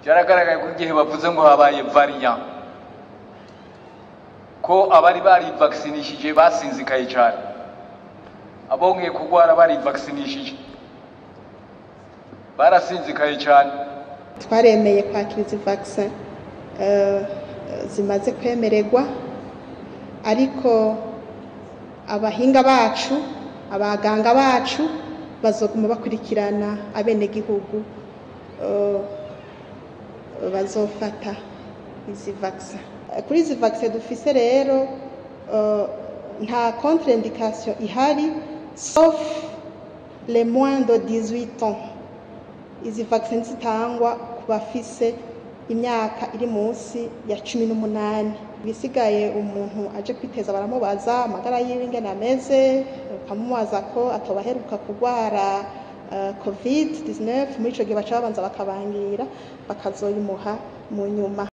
byaragaragaye ko igihe bavuze ngo habaye variant ko abari barivakisinishije basinzikaye cyane abongeye kurwara barivakisinishije barasinzikaye cyane twaremeye kwakira izi vaccin eh, zimaze kwemererwa ariko abahinga bacu abaganga bacu bazoguma bakurikirana abenegihugu eh, bazofata izi vaccin kuri izi vaccin dufise rero eh, nta contre-indication ihari sauf les moins de 18 ans izi vaccine zitangwa ku bafise imyaka iri munsi ya cumi n'umunani bisigaye umuntu aje kwiteza baramubaza amagara yiwe ingene ameze bakamubaza ko atobaheruka kurwara uh, covid 19 muri ico gihe baca babanza bakabangira bakazoyimuha mu nyuma